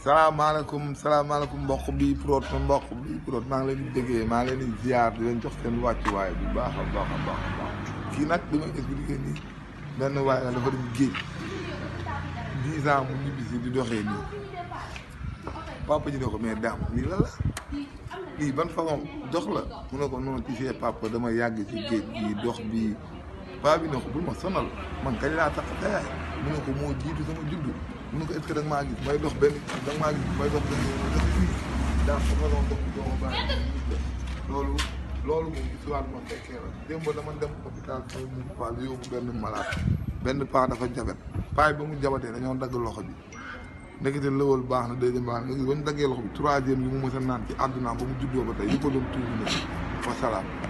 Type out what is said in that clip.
salaamaaleykum salaamaaleykum mbokk bi prot ma mbokk bi prot maa ngi leen di déggee maa ngi leen di ziar di leen jox seen wàccuwaay bu baax a baax a baax a baax kii nag li may expliqué nii benn waay la dafa dem géej dix ans mu ñibbisi di doxee nii papa ji ne ko mais daam lii la la lii ban façon dox la mu ne ko noonu ci see papa dama yàgg ci géej gi dox bi paa bi ne ko bul ma sonal man kañ laa tax tayaay mu ne ko moo jiitu sama juddu mu ne ko est-ce que da nga maa gis may dox benn da nga maa gis may dox benn yoon dox fii daa ko fa doon dox doo ma bàyyi loolu loolu moom histoire ma fekkee la démb dama dem hôpital sama mu paal yóbbu benn malade benn paa dafa jabet paay ba mu jabatee dañoo dagg loxo bi ndekete lëwal baax na deuxième baax na nga gis ba ñu daggee loxo bi troisième bi mu mës a naan ci àdduna ba mu juddoo ba tey yi ko doon tuuti na wa salaam